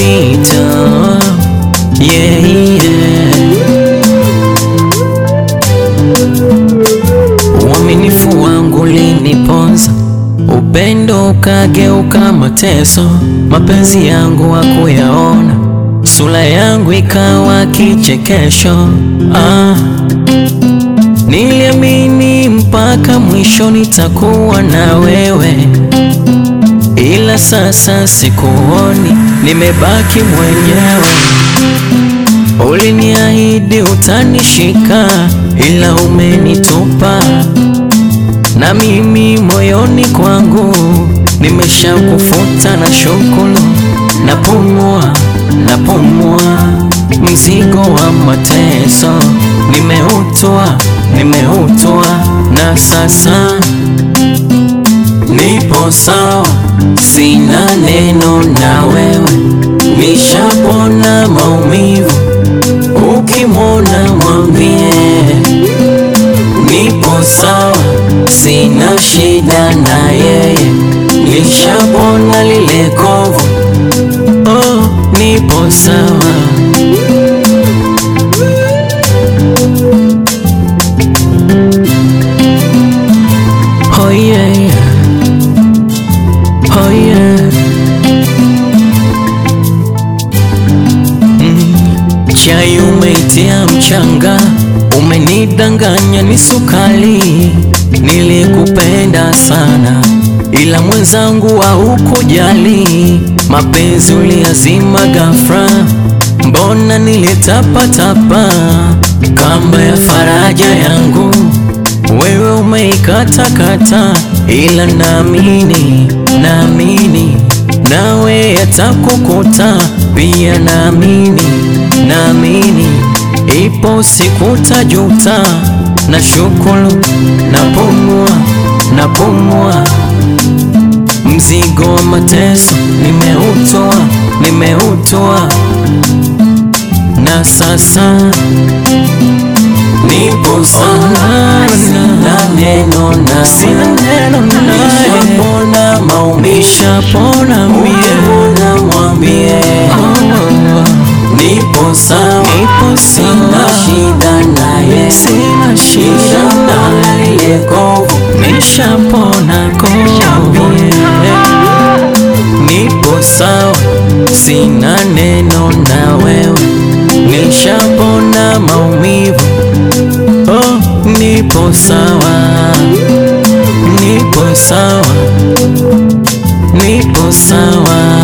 yatapita. Yeah, yeah. Uaminifu wangu liniponza, upendo ukageuka mateso, mapenzi yangu hakuyaona, sura yangu ikawa kichekesho. Ah, niliamini mpaka mwisho nitakuwa na wewe, ila sasa sikuoni, nimebaki mwenyewe. Uliniahidi utanishika, ila umenitupa, na mimi moyoni kwangu nimeshakufuta na shukuru, napumua napumua, mzigo wa mateso nimeutoa, nimeutoa, na sasa nipo sawa, sina neno na wewe, nishapona maumivu Ukimwona mwambie nipo sawa, sina shida na yeye, nishapona lile kovu. Oh, nipo sawa. Oh yeah, yeah. Oh yeah. Chai umeitia mchanga, umenidanganya ni sukari. Nilikupenda sana, ila mwenzangu haukujali. Mapenzi uliazima ghafla, mbona nilitapatapa? Kamba ya faraja yangu wewe umeikatakata, ila naamini, naamini nawe yatakukuta pia, naamini, naamini ipo siku tajuta. Na shukuru, napumua, napumua, mzigo wa mateso nimeutoa, nimeutoa, na sasa nipo sawa, sina neno na sina neno na nishapona maumivu, nishapona mie, na mwambie nipo sawa, nipo sina shida naye, sina shida na lile kovu, nishapona kovu, nipo sawa, sina neno na wewe, nishapona maumivu Oh, nipo sawa, nipo sawa, nipo sawa.